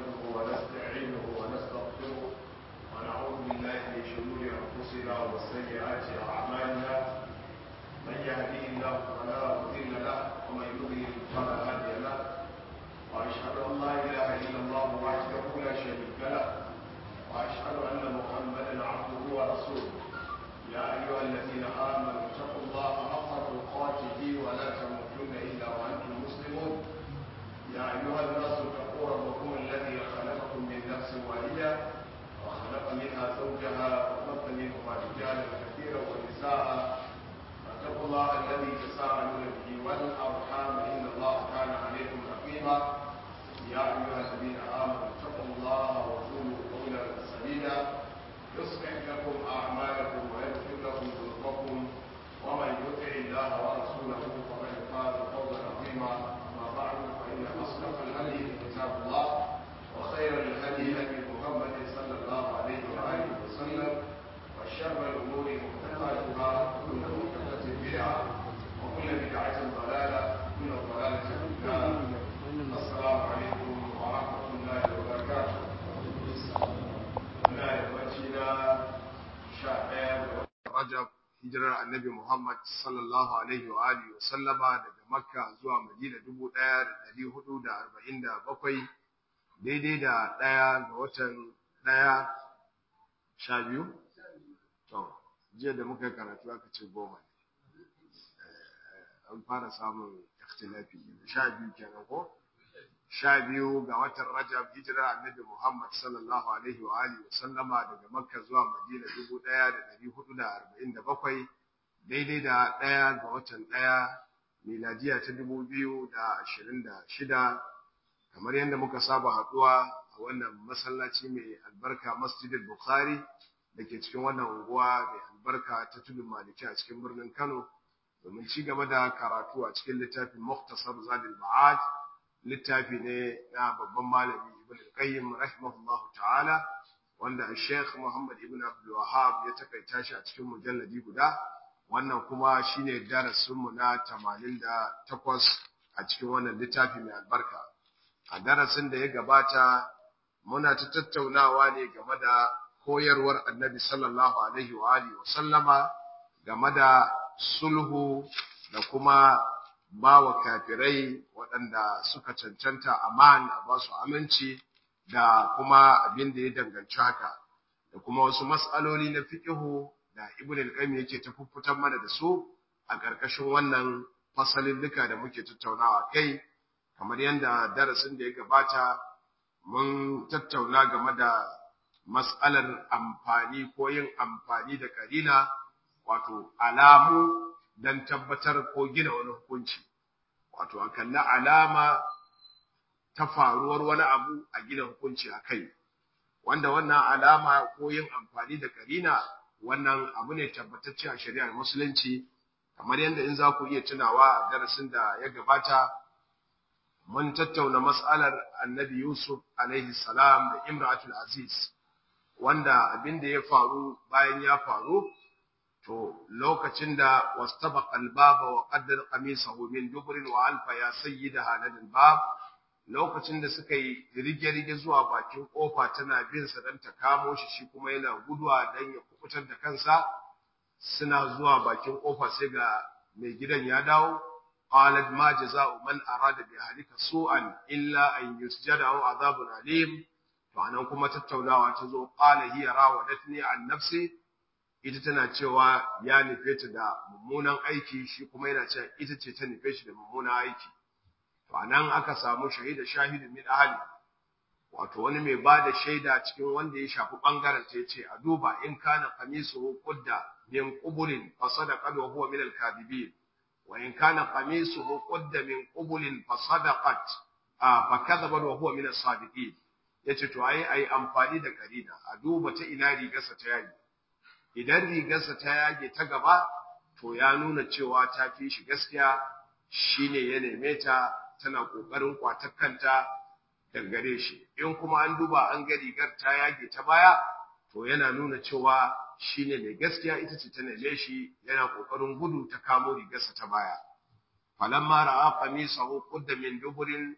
نحمده ونستعينه ونستغفره ونعوذ بالله من شرور انفسنا وسيئات اعمالنا من يهديه الله فلا مضل له ومن يضلل فلا هادي له واشهد ان لا اله الا الله وحده لا شريك له واشهد ان محمدا عبده ورسوله يا ايها الذين امنوا اتقوا الله حق تقاته ولا تموتن الا وانتم مسلمون يا ايها الناس اتقوا ربكم الذي خلقكم من نفس واحده وخلق منها زوجها وبث منهما رجالا كثيرا ونساء فاتقوا الله الذي تساءلون به والارحام ان الله كان عليكم رقيبا يا ايها الذين امنوا اتقوا الله وقولوا قولا سديدا يصلح لكم اعمالكم ويغفر لكم ذنوبكم ومن يطع الله ورسوله فقد فاز فوزا عظيما اما بعد فان اصدق الحديث كتاب الله وخير الهدي هدي محمد صلى الله عليه واله وسلم وشر الامور محدثاتها وكل محدثه بدعه وكل بدعه ضلاله وكل ضلاله في النار السلام عليكم ورحمه الله وبركاته muna yammaci na sha ɗaya ga rajab hijirar annabi muhammad sallallahu alaihi wa alihi wa sallama daga makka zuwa madina dubu ɗaya da ɗari hudu da arba'in da bakwai daidai da ɗaya ga watan ɗaya sha biyu to jiya da muka yi karatu aka ce goma ne an fara samun ikhtilafi sha biyu kenan ko sha biyu ga watan Rajab hijirar annabi Muhammad sallallahu alaihi wa alihi sallama daga Makka zuwa Madina dubu ɗaya da ɗari hudu da arba'in da bakwai daidai da ɗaya ga watan ɗaya miladiya ta dubu biyu da ashirin da shida kamar yadda muka saba haɗuwa a wannan masallaci mai albarka masjidil Bukhari da ke cikin wannan unguwa mai albarka ta tudun maliki a cikin birnin Kano domin ci gaba da karatu a cikin littafin Muktasar Zadil Ma'ad littafi ne na babban malami ibn al-qayyim rahimahullahu ta'ala wanda Sheikh Muhammad ibn Abdul Wahhab ya takaita shi a cikin mujalladi guda wannan kuma shine darasin mu na 88 a cikin wannan littafi mai albarka a darasin da ya gabata muna ta tattaunawa ne game da koyarwar Annabi sallallahu alaihi wa alihi wa sallama game da sulhu da kuma ba wa kafirai waɗanda suka cancanta aman a ba su aminci da kuma abin da ya danganci haka da kuma wasu matsaloli na fiƙihu da ibn al-qayyim yake ta fuffutar mana da su a ƙarƙashin wannan fasalin duka da muke tattaunawa kai kamar yadda darasin da ya gabata mun tattauna game da mas'alar amfani ko yin amfani da karina wato alamu don tabbatar ko gina wani hukunci wato a kalli alama ta faruwar wani abu a gina hukunci a kai wanda wannan alama ko yin amfani da karina wannan abu ne tabbatacce a shari'ar musulunci kamar yadda in za ku iya tunawa a darasin da ya gabata mun tattauna mas'alar annabi yusuf alaihi salam da imratul aziz wanda abin da ya faru bayan ya faru to lokacin da wastabaqa al-baba wa qaddar qamisahu min dubrin wa alfa ya sayyidaha ladal bab lokacin da suka yi rige-rige zuwa bakin kofa tana bin sa dan ta kamo shi shi kuma yana guduwa dan ya kukutar da kansa suna zuwa bakin kofa sai ga mai gidan ya dawo qalat ma jazaa'u man arada bi ahlika su'an illa an yusjada aw adhabun alim to anan kuma tattaunawa ta zo qala hiya rawadatni an nafsi ita tana cewa ya nufe ta da mummunan aiki shi kuma yana cewa ita ce ta nufe shi da mummunan aiki to anan aka samu shahida shahidin min ahli wato wani mai ba da shaida cikin wanda ya shafi bangaren ta yace a duba in kana qamisuhu qudda min qubulin fa sadaqa wa huwa min al-kadhibin wa in kana qamisuhu qudda min qubulin fa sadaqat fa kadhaba wa huwa min as-sadiqin yace to ai ai amfani da karina a duba ta ina rigarsa ta yayi idan rigarsa ta yage ta gaba to ya nuna cewa ta fi shi gaskiya shine ya neme ta tana kokarin kwatar kanta dangare shi in kuma an duba an ga rigar ta yage ta baya to yana nuna cewa shine mai gaskiya ita ce ta neme shi yana kokarin gudu ta kamo rigarsa ta baya falamma ra'a qamisahu qudda min duburin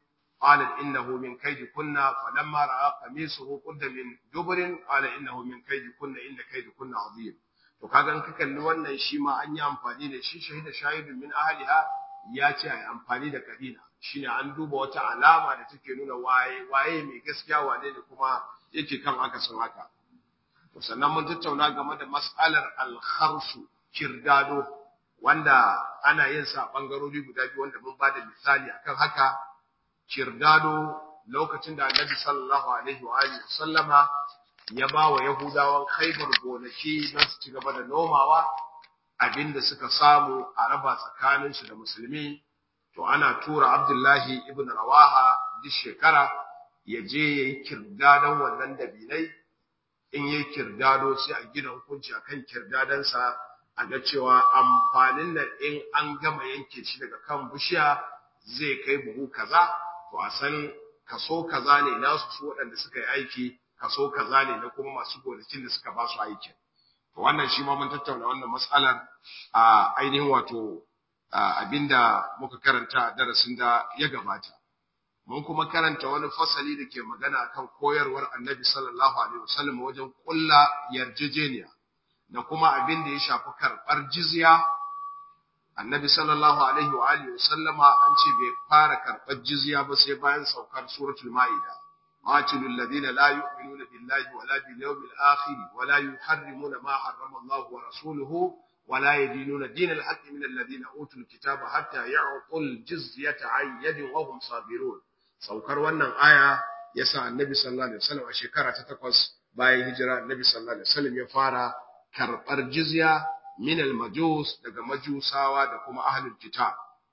قالت إنه من كيد كنا فلما رأى قميصه قد من دبر قال إنه من كيد كنا إن كيد كنا عظيم to kaga in ka kalli wannan shi ma an yi amfani da shi shahida shahidun min ahliha ya ce ai amfani da kadina shine an duba wata alama da take nuna waye waye mai gaskiya wane ne kuma yake kan akasin haka to sannan mun tattauna game da mas'alar al-kharsu kirdado wanda ana yin sa bangarori guda biyu wanda mun bada misali akan haka kirdado lokacin da Annabi sallallahu alaihi wa alihi sallama ya ba wa Yahudawan Khaibar gonaki don su ci gaba da nomawa abinda suka samu a raba tsakaninsu da musulmi to ana tura Abdullahi ibn Rawaha duk shekara ya je yayi kirdadon wannan dabinai in yayi kirdado sai a gina hukunci akan kirdadansa a ga cewa amfanin nan in an gama yanke shi daga kan bishiya zai kai buhu kaza to a san kaso kaza ne nasu su waɗanda suka yi aiki kaso kaza ne na kuma masu gonakin da suka ba su aikin to wannan shi ma mun tattauna wannan matsalar a ainihin wato abinda muka karanta a darasin da ya gabata mun kuma karanta wani fasali da ke magana kan koyarwar annabi sallallahu alaihi wasallam wajen kulla yarjejeniya da kuma abin da ya shafi karɓar jizya annabi sallallahu alaihi wa alihi wasallama an ce bai fara karɓar jizya ba sai bayan saukar suratul ma'ida قاتلوا الذين لا يؤمنون بالله ولا باليوم الآخر ولا يحرمون ما حرم الله ورسوله ولا يدينون دين الحق من الذين أوتوا الكتاب حتى يعطوا الجزية عن يد وهم صابرون saukar wannan aya yasa annabi sallallahu alaihi wasallam a shekara ta takwas bayan hijira annabi sallallahu alaihi wasallam ya fara karɓar jizya min al-majus daga majusawa da kuma ahlul kitab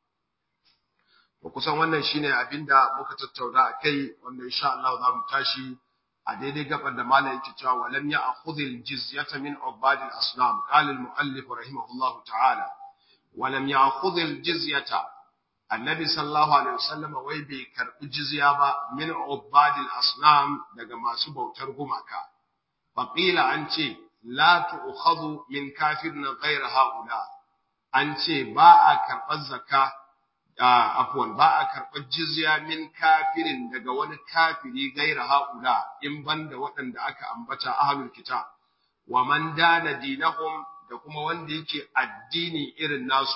to kusan wannan shine abinda muka tattauna akai wanda insha Allah za mu tashi a daidai gaban da malam yake cewa walam ya'khudhil jizyata min ubadil asnam qala al-muallif rahimahullahu ta'ala walam ya'khudhil jizyata annabi sallallahu alaihi wasallam wai bai karbi jizya ba min ubadil asnam daga masu bautar gumaka faqila an ce la tu'khadhu min kafirin ghayra haula an ce ba a karɓar zakka afwan ba a karɓar jizya min kafirin daga wani kafiri gaira haula in banda waɗanda aka ambata ahlul kitab wa man dana dinahum da kuma wanda yake addini irin nasu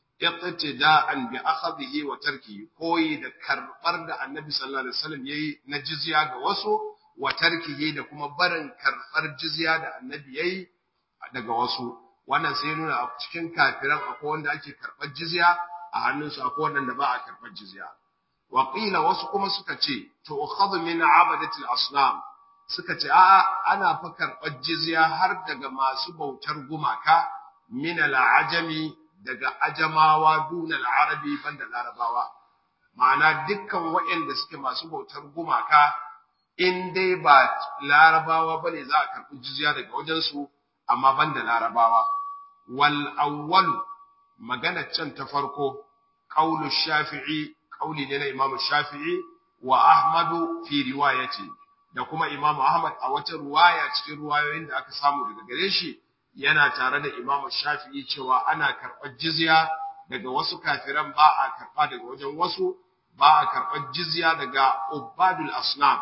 iqtida'an bi akhadhihi wa tarkihi koyi da karɓar da annabi sallallahu alaihi wasallam yayi na jizya ga wasu wa tarkihi da kuma barin karɓar jizya da annabi yayi daga wasu wannan sai nuna a cikin kafiran akwai wanda ake karɓar jizya a hannunsu akwai waɗanda ba a karɓar jizya. Waƙila wasu kuma suka ce, to ukhadhu min abadatil asnam suka ce a'a ana fa karɓar jizya har daga masu bautar gumaka min al'ajami daga ajamawa duna al'arabi banda larabawa. Ma'ana dukkan waɗanda suke masu bautar gumaka in dai ba larabawa bane za a karɓi jizya daga wajensu amma banda larabawa. Wal awwalu magana can ta farko qaulu shafi'i qauli ne na imam shafi'i wa ahmadu fi riwayati da kuma imam ahmad a wata ruwaya cikin ruwayoyin da aka samu daga gare shi yana tare da imam shafi'i cewa ana karɓar jizya daga wasu kafiran ba a karɓa daga wajen wasu ba a karɓar jizya daga ubadul asnam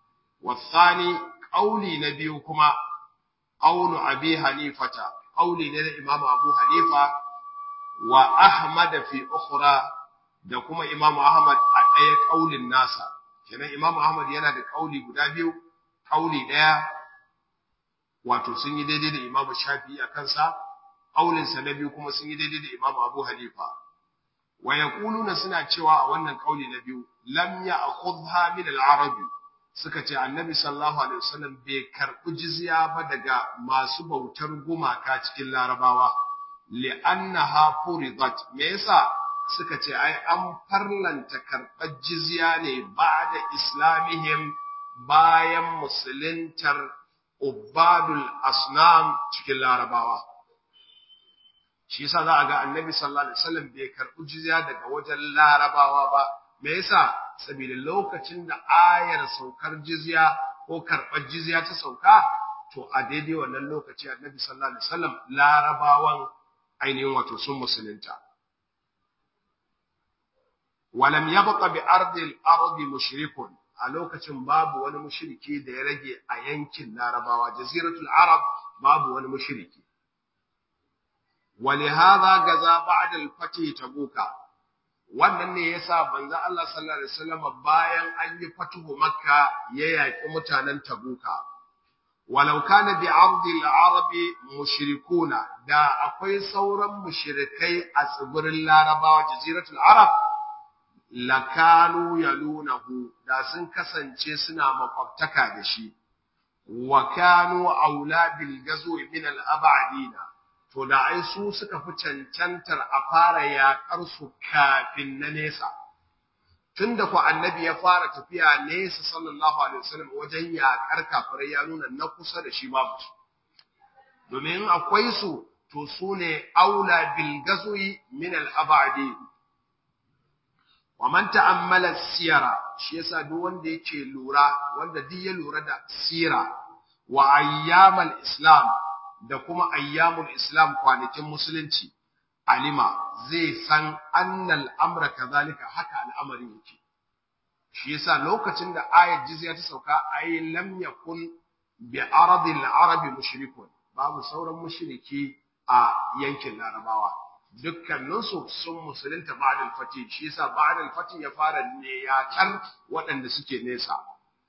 wasani qauli na biyu kuma qaulu abi hanifata qauli ne na imam abu hanifa wa Ahmad fi ukhra da kuma Imam Ahmad a ɗaya kaulin nasa kenan Imam Ahmad yana da kauli guda biyu kauli ɗaya wato sun yi daidai da Imam Shafi'i a kansa kaulin sa na biyu kuma sun yi daidai da Imam Abu Hanifa wa yaquluna suna cewa a wannan kauli na biyu lam ya'khudha min al-arabi suka ce annabi sallallahu alaihi wasallam bai karɓi jizya ba daga masu bautar gumaka cikin larabawa li'annaha furidat me yasa suka ce ai an farlanta karɓar jizya ne ba'da islamihim bayan musuluntar ubadul asnam cikin larabawa shi yasa za a ga annabi sallallahu alaihi wasallam bai karɓi jizya daga wajen larabawa ba me yasa saboda lokacin da ayar saukar jizya ko karɓar jizya ta sauka to a daidai wannan lokaci annabi sallallahu alaihi wasallam larabawan ainihin wato sun musulunta walam yabqa bi ardi al-ardi mushrikun a lokacin babu wani mushriki da ya rage a yankin larabawa jaziratul arab babu wani mushriki ولهذا غزا بعد الفتح تبوكا wannan ne yasa banza Allah sallallahu alaihi wasallam bayan an yi fatuhu makka ya yaki mutanen tabuka walau kana bi ardi al-arab mushrikuna da akwai sauran mushrikai a tsibirin larabawa jaziratul arab lakanu yalunahu da sun kasance suna makwabtaka da shi wa kanu aula bil gazwi min al-ab'adina to da ai su suka fi cancantar a fara yaƙar su kafin na nesa tunda ku annabi ya fara tafiya nesa sallallahu alaihi wasallam wajen yaƙar kafirai ya nuna na kusa da shi babu su domin akwai su to su ne aula bil gazwi min al abadi wa man ta'ammala siyara shi yasa duk wanda yake lura wanda duk ya lura da sira wa ayyamal islam da kuma ayyamul islam kwanakin musulunci alima zai san annal amra kazalika haka al'amari yake shi yasa lokacin da ayat jizya ta sauka ay lam yakun bi aradil arabi mushrikun babu sauran mushriki a yankin larabawa dukkaninsu sun musulunta ba'da al-fatih shi yasa ba'da al-fatih ya fara ne ya kan waɗanda suke nesa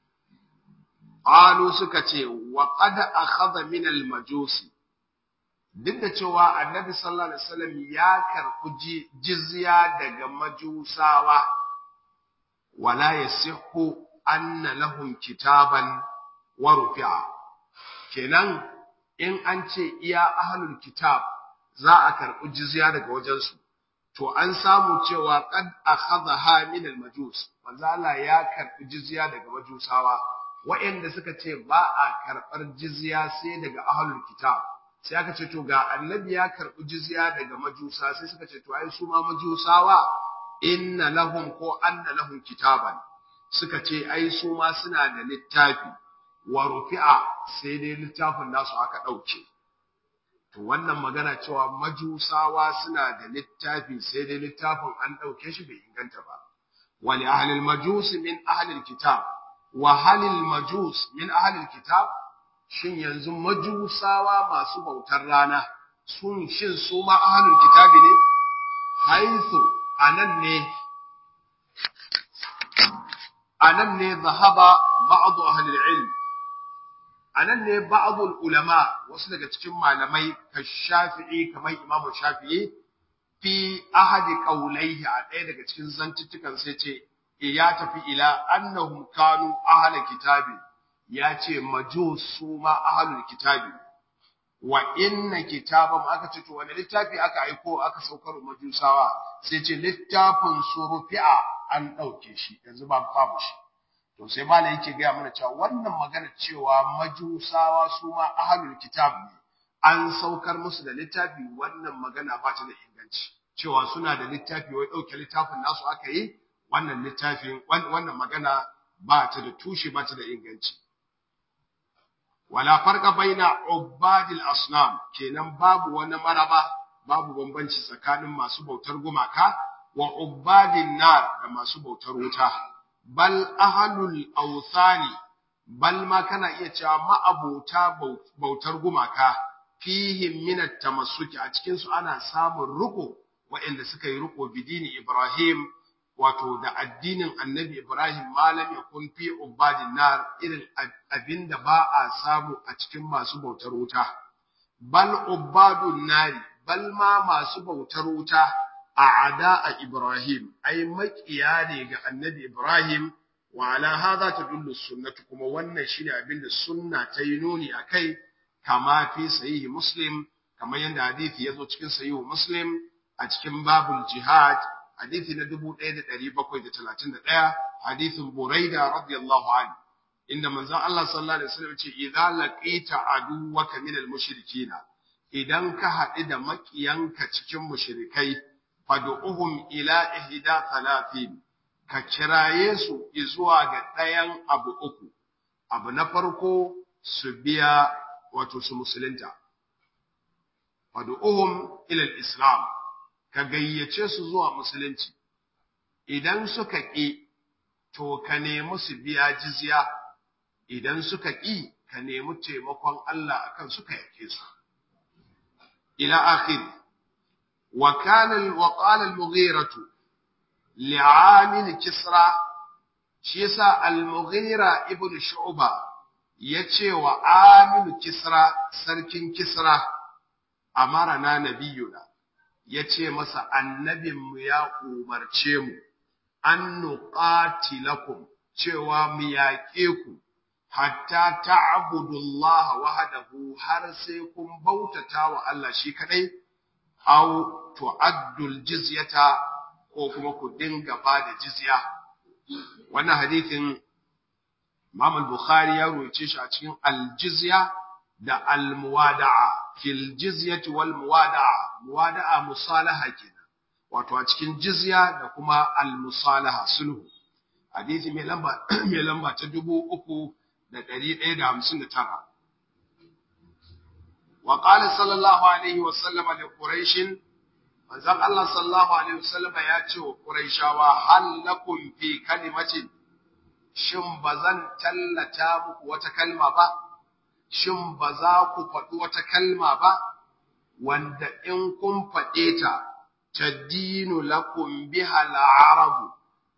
qalu suka ce wa qad akhadha min al-majusi duk da cewa annabi sallallahu alaihi wasallam ya karɓi jizya daga majusawa wala yasihu anna lahum kitaban wa rufi'a kenan in an ce iya ahlul kitab za a karɓi jizya daga wajensu to an samu cewa qad akhadha min al-majus manzo Allah ya karɓi jizya daga majusawa waɗanda suka ce ba a karɓar jizya sai daga ahlul kitab sai aka ce to ga annabi ya karɓi jizya daga majusa sai suka ce to ai su ma majusawa inna lahum ko anna lahum kitaban suka ce ai su ma suna da littafi wa rufi'a sai dai littafin nasu aka ɗauke to wannan magana cewa majusawa suna da littafi sai dai littafin an ɗauke shi bai inganta ba wa li ahlil majus min ahlil kitab wa halil majus min ahlil kitab shin yanzu majusawa masu bautar rana sun shin su ma ahlul kitabi ne haithu anan ne anan ne zahaba ba'd ahli ilm anan ne ba'd ulama wasu daga cikin malamai ka shafi'i kamar imam shafi'i fi ahadi qawlaihi a ɗaya daga cikin zantuttukan sai ce ya tafi ila annahum kanu ahli kitabi ya ce majus su ma ahlul kitabi wa inna kitaban aka ce to wani littafi aka aiko aka saukar majusawa sai ce littafin surufi'a an ɗauke shi yanzu ba babu shi to sai malai yake gaya mana cewa wannan magana cewa majusawa su ma ahlul kitab ne an saukar musu da littafi wannan magana ba ta da inganci cewa suna da littafi wai ɗauke littafin nasu aka yi wannan littafin wannan magana ba ta da tushe ba ta da inganci wala farqa baina ubadil asnam kenan babu wani maraba babu bambanci tsakanin masu bautar gumaka wa ubadin nar da masu bautar wuta bal ahlul awthani bal ma kana iya cewa ma'abota bautar gumaka fihim min at-tamassuki a cikin su ana samun ruko waɗanda suka yi ruko bidini Ibrahim wato da addinin annabi Ibrahim malam ya kun fi ubadin nar irin abinda ba a samu a cikin masu bautar wuta bal ubadun nari bal ma masu bautar wuta a ada a Ibrahim ai makiya ne ga annabi Ibrahim wa ala hadha tadullu sunnatu kuma wannan shine abinda sunna ta yi nuni akai kama fi sahihi muslim kamar yadda hadisi yazo cikin sahihu muslim a cikin babul jihad hadisi na 1731 hadisin Buraida radiyallahu anhu inda manzon Allah sallallahu alaihi wasallam ce idza laqita aduwaka minal mushrikina idan ka haɗu da makiyanka cikin mushrikai fad'uhum ila ihda thalathin ka kiraye su zuwa ga ɗayan abu uku abu na farko su biya wato su musulunta fad'uhum ila al-islam ka gayyace su zuwa musulunci idan suka ƙi to ka nemi su biya jizya idan suka ƙi ka nemi taimakon Allah akan suka yake su ila akhir wa kana wa qala al-mughira li'amil kisra shi yasa al-mughira ibn shu'ba yace wa amil kisra sarkin kisra amarana nabiyuna yace masa annabinmu ya umarce mu an nuqatilakum cewa mu yaƙe ku hatta ta'budullaha wahdahu har sai kun bautata wa Allah shi kadai aw tu'addul jizyata ko kuma ku dinga bada jizya wannan hadithin Imam al-Bukhari ya ruwaye shi a cikin al-jizya da al-muwada'a fil jizyati wal muwada'a muwada'a musalaha kenan wato a cikin jizya da kuma al-musalaha sulhu hadisi mai lamba mai lamba ta 3159 wa qala sallallahu alaihi wa sallama li quraish manzon Allah sallallahu alaihi wa sallama ya ce wa quraishawa hal lakum fi kalimatin shin bazan tallata muku wata kalma ba shin ba za ku faɗi wata kalma ba wanda in kun faɗe ta tadinu lakum biha al-arabu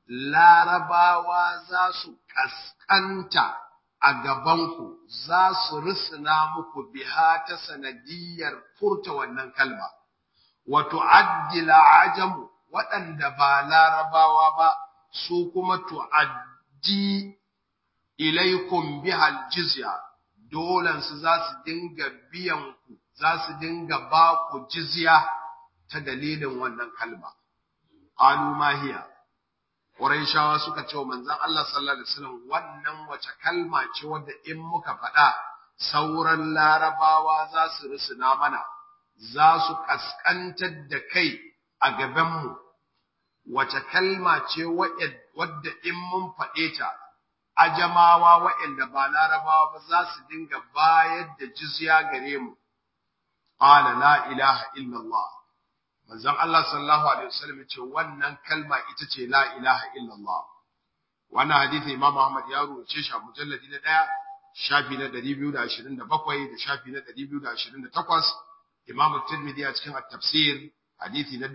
larabawa za su kaskanta a gabanku za su risina muku biha ta sanadiyar furta wannan kalma wato addila ajamu waɗanda ba larabawa ba su kuma tu'addi ilaikum biha al-jizya dolansu za su dinga biyan ku za su dinga ba ku jizya ta dalilin wannan kalma qalu ma hiya quraishawa suka ce wa manzon Allah sallallahu alaihi wasallam wannan wace kalma ce wadda in muka faɗa sauran larabawa za su rusuna mana za su kaskantar da kai a gaban mu wace kalma ce wadda in mun faɗe ta ajamawa waɗanda ba larabawa ba za su dinga bayar da jizya gare mu qala la ilaha illallah manzon Allah sallallahu alaihi wasallam ce wannan kalma ita ce la ilaha illallah wannan hadisi Imam Ahmad ya rubuce shi a mujalladi na 1 shafi na 227 da shafi na 228 Imam Tirmidhi a cikin at-tafsir hadisi na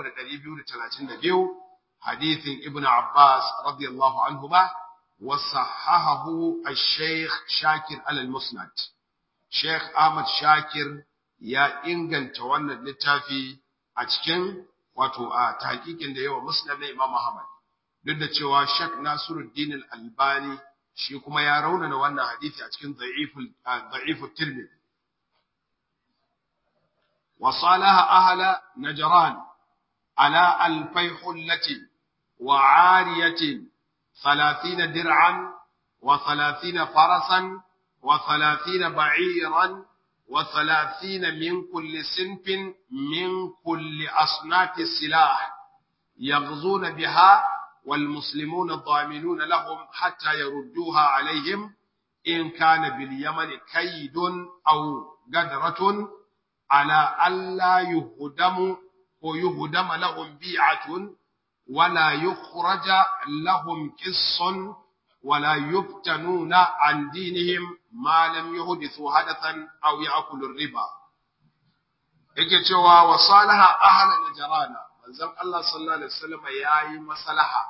3232 hadisin Ibn Abbas radiyallahu anhu ba وصححه الشيخ شاكر على المسند شيخ أحمد شاكر يا إنجن توانا littafi a cikin wato a tahqiqin da yawa musnad na Imam Ahmad duk da cewa Sheikh Nasiruddin Al-Albani shi kuma ya raunana wannan hadisi a cikin da'iful da'ifut Tirmidhi wa salaha ahla Najran ala alfai hullati wa 'ariyatin ثلاثين درعا وثلاثين فرسا وثلاثين بعيرا وثلاثين من كل سنف من كل أصناف السلاح يغزون بها والمسلمون ضامنون لهم حتى يردوها عليهم إن كان باليمن كيد أو قدرة على ألا يهدم ويهدم لهم بيعة ولا يخرج لهم قص ولا يفتنون عن دينهم ما لم يحدثوا حدثا أو يأكلوا الربا yake cewa wa salaha ahla najrana manzon Allah sallallahu alaihi wasallam yayi maslaha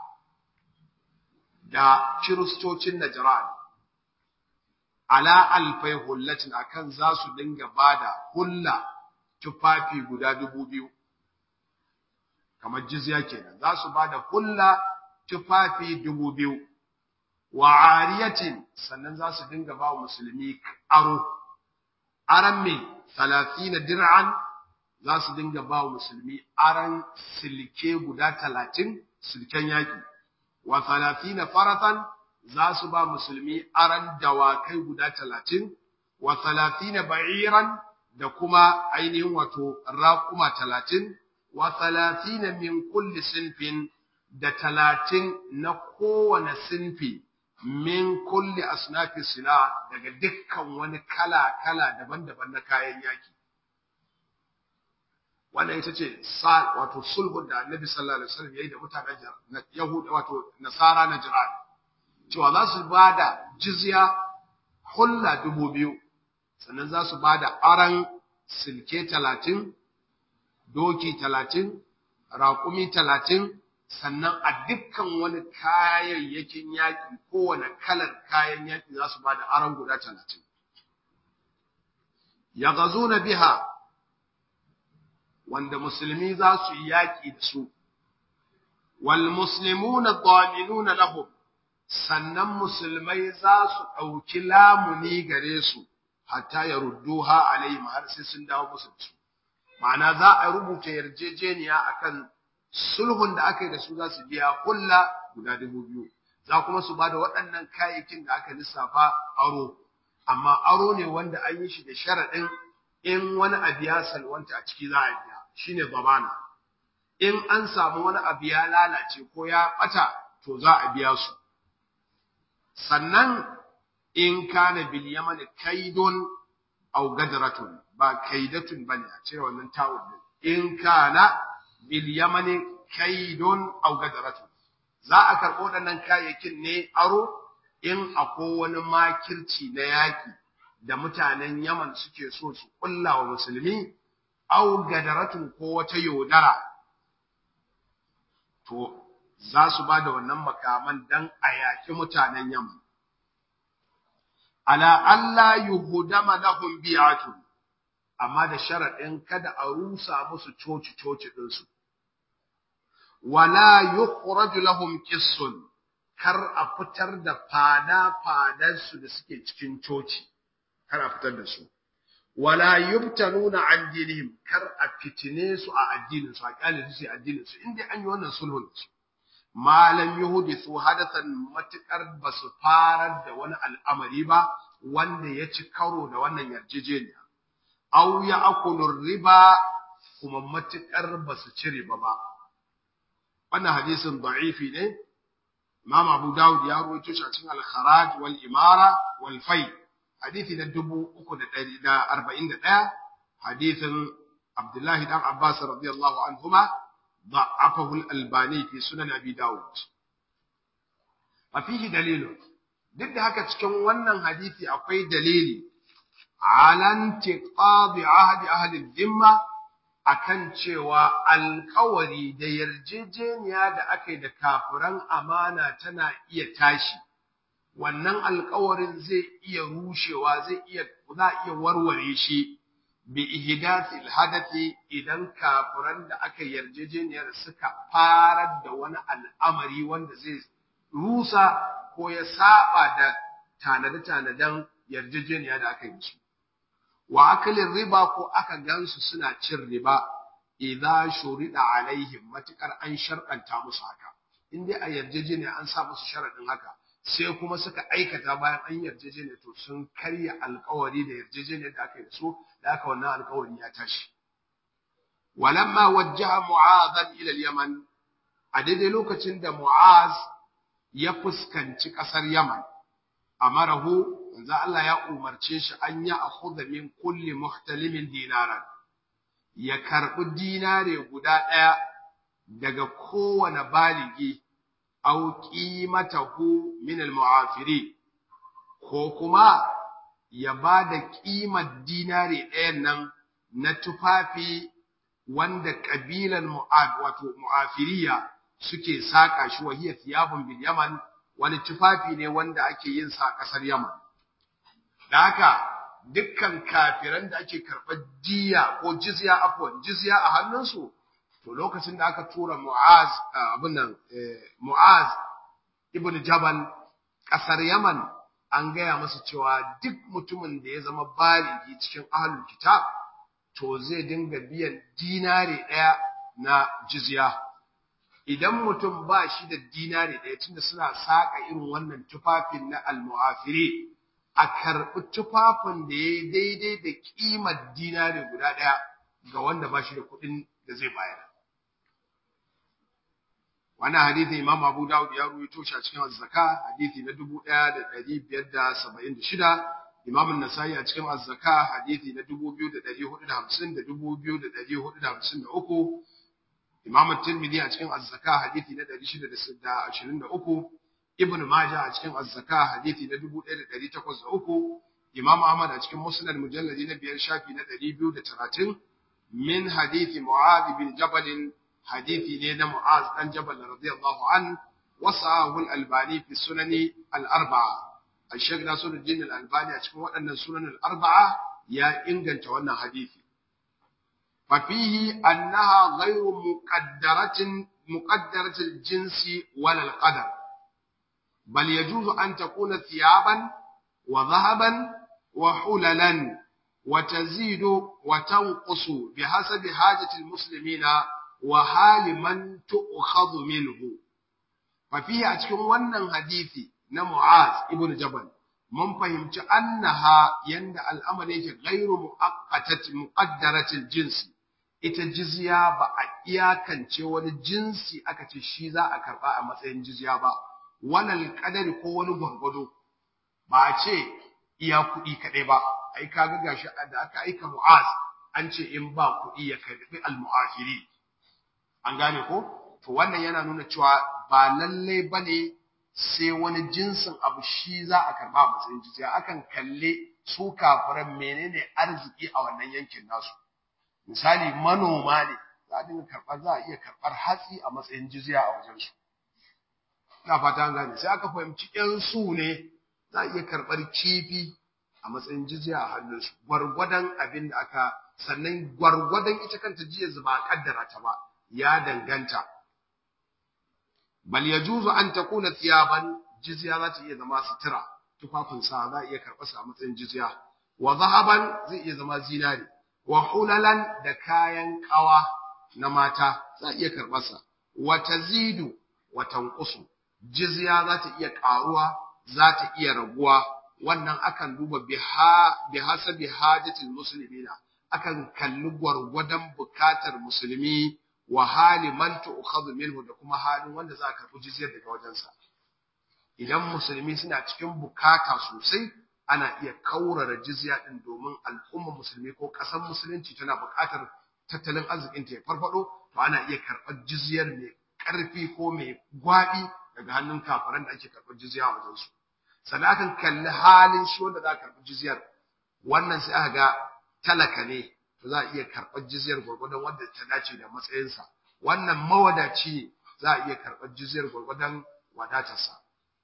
da kiristocin najran ala alfai hullatin akan za su dinga bada hulla tufafi guda dubu biyu kamar jizya kenan za su bada hulla tufafi dubu biyu wa ariyatin sannan za su dinga ba musulmi aro aran me 30 dir'an za su dinga ba musulmi aran silke guda 30 silken yaki wa 30 faratan za su ba musulmi aran dawakai guda 30 wa 30 ba'iran da kuma ainihin wato raquma 30 wa 30 min kulli sinfin da 30 na kowane sinfi min kulli asnafi sila daga dukkan wani kala-kala daban-daban na kayan yaki. wannan ita ce sa wato sulhun da Annabi sallallahu alaihi wasallam yayi da mutanen Yahuda wato Nasara na Jiran cewa za su bada jizya hulla dubu biyu sannan za su bada aran silke talatin doki talatin raƙumi talatin sannan a dukkan wani kayayyakin yaƙi kowane kalar kayan yaƙi za su ba da aron guda talatin. Ya gazo na biha wanda musulmi za su yi yaƙi da su, wal muslimu na na lahum sannan musulmai za su ɗauki lamuni gare su, hatta ya ruddu ha alayhim har sai sun dawo musu da su. Ma'ana za a rubuta yarjejeniya akan sulhun da aka yi da su za su biya kulla guda dubu biyu za kuma su ba da waɗannan kayayyakin da aka lissafa aro amma aro ne wanda an yi shi da sharaɗin in wani abu ya salwanta a ciki za a biya shine zamana in an samu wani abu ya lalace ko ya ɓata to za a biya su sannan in kana bil yaman kaidun aw gadratun ba kaidatun bane a cire wannan tawul in kana bil yamani kaidun aw gadaratun za a karɓo waɗannan kayayyakin ne aro in akwai wani makirci na yaƙi da mutanen Yaman suke so su ƙulla wa musulmi aw gadaratun ko wata yaudara to za su ba da wannan makaman dan a yaƙi mutanen Yaman ala Allah yuhudama lahum bi'atun amma da sharaɗin kada a rusa musu coci-coci ɗinsu. Wala yukhraju lahum qissun kar a fitar da fada-fadansu da suke cikin coci, kar a fitar da su. Wala yubtanuna an dinihim kar a fitine su a addininsu, a kyale su addininsu, inda an yi wannan sulhun su. Malam Yahudi su hadathan matuƙar ba su farar da wani al'amari ba wanda ya ci karo da wannan yarjejeniya. aw ya akulu riba kuma matukar ba su ci riba ba wannan hadisin da'ifi ne Imam Abu Dawud ya rawaito shi a cikin al-Kharaj wal Imara wal Fai hadisi na 341 hadisin Abdullah dan Abbas radiyallahu anhuma ضعفه الألباني في سنن أبي داود وفيه دليل duk da haka cikin wannan hadisi akwai dalili ala intiqadi ahdi ahli dhimma akan cewa alƙawari da yarjejeniya da aka yi da kafiran amana tana iya tashi wannan alƙawarin zai iya rushewa zai iya za iya warware shi bi ihdathi alhadathi idan kafiran da aka yarjejeniyar suka farar da wani al'amari wanda zai rusa ko ya saba da tanade-tanaden yarjejeniya da aka yi su wa akalin riba ko aka gansu suna cin riba idza shurida alaihim matukar an sharɗanta musu haka in dai a yarjejeniya an sa musu sharaɗin haka sai kuma suka aikata bayan an yarjejeniya to sun karya alkawari da yarjejeniyar da aka yi da su da aka wannan alkawari ya tashi walamma wajjaha mu'adhan ila al-yaman a daidai lokacin da mu'az ya fuskanci ƙasar yaman amarahu manzo Allah ya umarce shi an ya akhudha min kulli muhtalimin dinaran ya karbi dinare guda ɗaya daga kowane baligi aw qimatahu min al-mu'afiri ko kuma ya ba da ƙimar dinare ɗayan nan na tufafi wanda ƙabilan mu'ad wato mu'afiriya suke saka shi wahiya thiyabun bil yaman wani tufafi ne wanda ake yin sa ƙasar yaman da haka dukkan kafiran da ake karɓar jiya ko jizya afwan jizya a hannunsu to lokacin da aka tura mu'az abin nan mu'az ibn jabal ƙasar yaman an gaya masa cewa duk mutumin da ya zama baligi cikin ahlul kitab to zai dinga biyan dinare ɗaya na jizya idan mutum ba shi da dinare ɗaya tunda suna saƙa irin wannan tufafin na almu'afiri a karɓi tufafin da ya yi daidai da ƙimar dinare guda ɗaya ga wanda ba shi da kuɗin da zai bayar wannan hadithi imam abu dawud ya ruwaito shi a cikin zakka hadithi na 1576 Imam an-Nasa'i a cikin Az-Zaka hadisi na 2450 da 2453 Imam at-Tirmidhi a cikin Az-Zaka hadisi na 623 Ibn Majah a cikin Az-Zaka hadisi na 1803 Imam Ahmad a cikin Musnad mujalladi na biyar shafi na 230 min hadisi Mu'adh bin Jabal hadisi ne na Mu'adh dan Jabal radiyallahu an wasahu al-Albani fi sunani al-arba'a Al-Sheikh Nasiruddin al-Albani a cikin waɗannan sunan al-arba'a ya inganta wannan hadisi fa fihi annaha ghayru muqaddaratin muqaddaratil jinsi wal al-qadar bal yajuzu an takuna thiyaban wa dhahaban wa hulalan وتزيد وتنقص بحسب حاجة المسلمين وحال من تؤخذ منه ففيه أتكون ونن حديثي نمعاذ ابن جبل من فهمت أنها يند الأمر غير مؤقتة مقدرة الجنس ita jizya ba a iyakance wani jinsi aka ce shi za a karba a matsayin jizya ba walal kadari ko wani gwargwado ba a ce iya kuɗi kaɗai ba ai kaga gashi da aka aika Mu'az an ce in ba kuɗi ya karbi al-mu'afiri an gane ko to wannan yana nuna cewa ba lalle bane sai wani jinsin abu shi za a karba a matsayin jizya akan kalle su kafiran menene arziki a wannan yankin nasu misali manoma ne za a dinga karɓar za a iya karɓar hatsi a matsayin jizya a wajen su ina fata an gane sai aka fahimci ƴan su ne za a iya karɓar kifi a matsayin jizya a hannunsu gwargwadon abin da aka sannan gwargwadon ita kanta jiya ba kaddara ta ba ya danganta bal yajuzu an takuna thiyaban jizya za ta iya zama sutura tufafin sa za a iya karɓar sa a matsayin jizya wa zahaban zai iya zama zinari wa hulalan da kayan kawa na mata za a iya karɓar sa wa tazidu wa tanqusu jizya za ta iya ƙaruwa za ta iya raguwa wannan akan duba bi hasabi hajatil muslimina akan kalli gwargwadon bukatar musulmi wa hali man tu'khadhu minhu da kuma halin wanda za ka karɓi jizyar daga wajensa idan musulmi suna cikin bukata sosai ana iya kaurara jizya din domin al'ummar musulmi ko ƙasar musulunci tana bukatar tattalin arzikin ta ya farfado to ana iya karɓar jizyar mai ƙarfi ko mai gwaɓi daga hannun kafaran da ake karɓar jizya a wajensu sannan akan kalli halin shi wanda za a karɓi jizyar wannan sai aka ga talaka ne to za a iya karɓar jizyar gwargwadon wanda ta dace da matsayinsa wannan mawadaci ne za a iya karɓar jizyar gwargwadon wadatarsa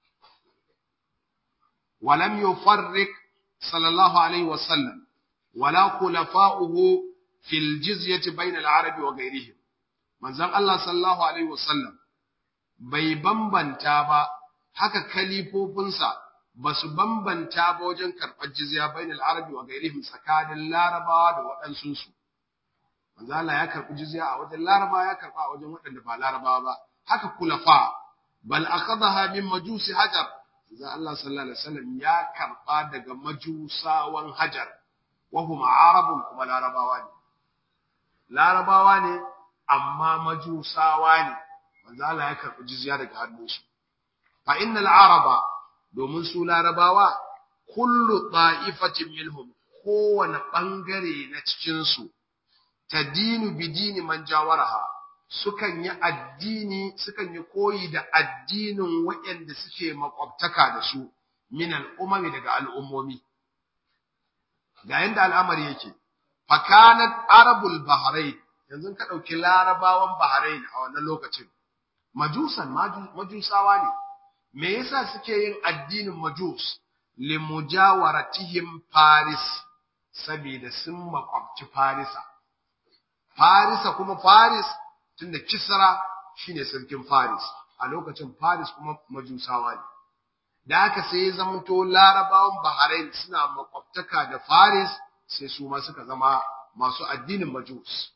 walam yufarriq sallallahu alaihi wa sallam wala khulafa'uhu fil jizyati bayna al-arab wa ghayrihim manzon Allah sallallahu alaihi wa sallam bai bambanta ba haka kalifofinsa ba su bambanta ba wajen karɓar jizya bainal arabi wa gairihim tsakanin larabawa da waɗansunsu. Manzo Allah ya karɓi jizya a wajen larabawa ya karɓa a wajen waɗanda ba larabawa ba. Haka kulafa bal akhadha min majusi hajar. Manzo Allah sallallahu alaihi wasallam ya karɓa daga majusawan hajar. Wa hum arabun kuma larabawa ne. Larabawa ne amma majusawa ne. Manzo Allah ya karɓi jizya daga hannunsu. Fa innal araba domin su larabawa kullu ta'ifatin minhum kowane ɓangare na cikinsu ta dinu bidini man jawaraha sukan yi addini sukan yi koyi da addinin waɗanda suke makwabtaka da su min al'umami daga al'ummomi ga yanda al'amari yake fakanat arabul bahrain yanzu ka ɗauki larabawan bahrain a wannan lokacin majusan majusawa ne me yasa suke yin addinin majus limujawaratihim faris saboda sun makwabci farisa farisa kuma faris tunda kisra shine sarkin faris a lokacin faris kuma majusawa ne da haka sai ya zamanto larabawan bahrain suna makwabtaka da faris sai su ma suka zama masu addinin majus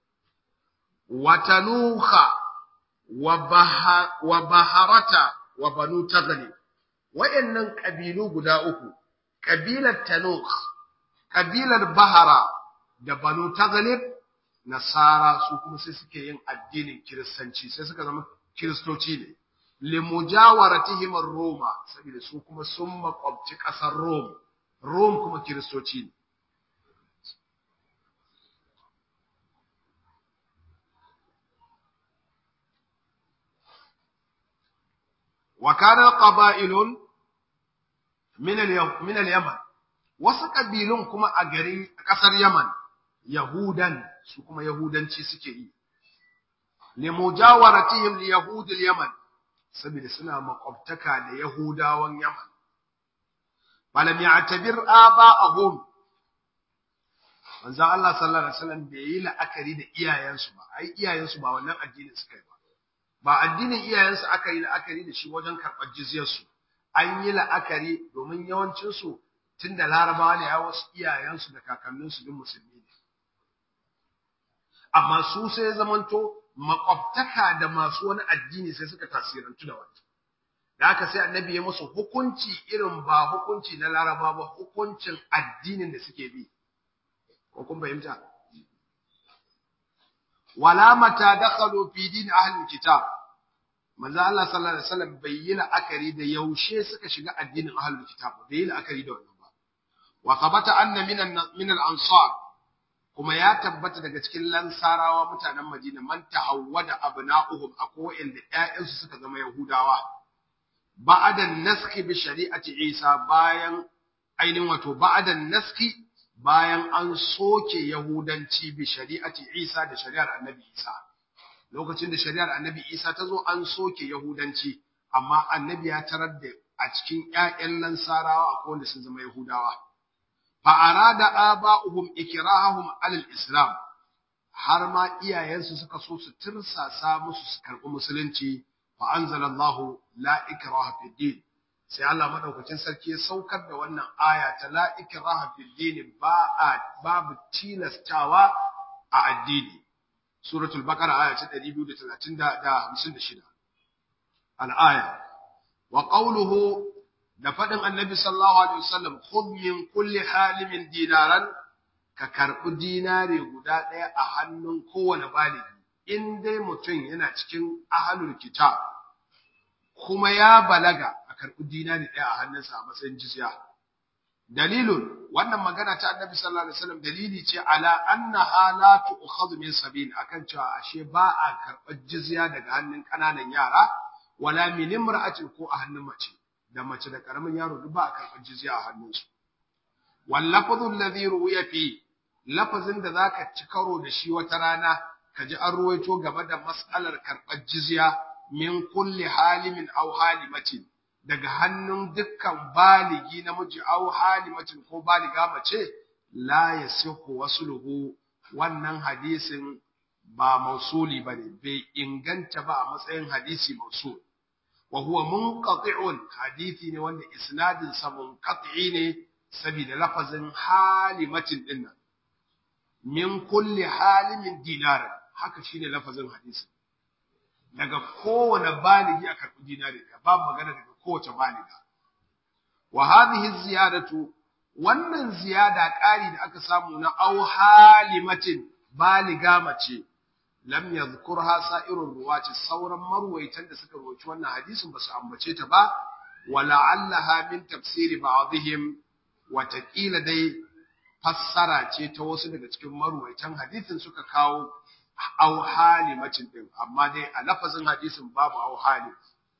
watanuha wa baharata wa banu taghlib wayannan kabilu guda uku kabilar tanukh kabilar bahara da banu taghlib nasara su kuma sai suke yin addinin kiristanci sai suka zama kiristoci ne limujawaratihim ar-roma saboda su kuma sun makwabci kasar rom Rome kuma kiristoci ne وكان قبائل من من اليمن wasu ƙabilun kuma a garin ƙasar Yaman Yahudan su kuma Yahudanci suke yi li mujawaratihim li yahudil Yaman saboda suna makwabtaka da Yahudawan Yaman falam ya'tabir aba'ahum manzo Allah sallallahu alaihi wasallam bai yi la'akari da iyayensu ba ai iyayensu ba wannan addinin suka yi ba ba addinin iyayensu aka yi la'akari da shi wajen karɓar jizyarsu an yi la'akari domin yawancinsu tun da larabawa ne ya wasu iyayensu da kakanninsu duk musulmi ne amma su sai zamanto makwabtaka da masu wani addini sai suka tasirantu da wata da haka sai annabi ya musu hukunci irin ba hukunci na laraba ba hukuncin addinin da suke bi ko kun fahimta wala mata dakhalu fi din ahli kitab manzo Allah sallallahu alaihi wasallam bai yi la'akari da yaushe suka shiga addinin ahli kitab bai yi la'akari da wannan ba wa thabata anna min min al-ansar kuma ya tabbata daga cikin lansarawa mutanen Madina man tahawwada abna'uhum akwai inda ƴaƴansu suka zama yahudawa ba'da naski bi shari'ati Isa bayan ainihin wato ba'da naski bayan an soke Yahudanci bi shari'ati Isa da shari'ar Annabi Isa lokacin da shari'ar Annabi Isa ta zo an soke Yahudanci amma Annabi ya tarar da a cikin ƴaƴan Lansarawa akwai wanda sun zama Yahudawa fa arada aba'uhum ikrahahum alal islam har ma iyayensu suka so su tirsasa musu su karɓi musulunci fa anzalallahu la ikraha fid din sai Allah madaukakin sarki ya saukar da wannan aya ta la ikraha fil din ba a babu tilastawa a addini suratul baqara aya ta 236 al-aya wa qawluhu da fadin annabi sallallahu alaihi wasallam khudh min kulli halimin dinaran ka karbi dinare guda daya a hannun kowane baligi in dai mutum yana cikin ahlul kitab kuma ya balaga a karɓi dinari ɗaya a hannunsa a matsayin jizya. Dalilun wannan magana ta annabi sallallahu alaihi wasallam dalili ce ala annaha la tu'khadhu min sabil akan cewa ashe ba a karɓar jizya daga hannun ƙananan yara wala min imra'atin ko a hannun mace da mace da karamin yaro duk ba a karɓar jizya a hannunsu. Wal lafdhu alladhi ruwiya fi lafazin da zaka ci karo da shi wata rana ka ji an ruwaito game da mas'alar karɓar jizya min kulli halimin aw halimatin daga hannun dukkan baligi namiji aw halimatin ko baliga mace la yasihu wasluhu wannan hadisin ba mausuli bane bai inganta ba a matsayin hadisi mausul wa huwa munqati'un hadisi ne wanda isnadin sa munqati ne saboda lafazin halimatin dinnan min kulli halimin dinar haka shine lafazin hadisin daga kowane baligi a karɓi dinari ka ba magana daga kowace baliga wa hadhihi ziyadatu wannan ziyada ƙari da aka samu na au halimatin baliga mace lam yadhkurha sa'irur ruwati sauran marwaitan da suka rawaci wannan hadisin ba su ambace ta ba wala'allaha min tafsiri ba'dihim wa taqila dai fassara ce ta wasu daga cikin marwaitan hadisin suka kawo aw halimacin din amma dai a lafazin hadisin babu aw halim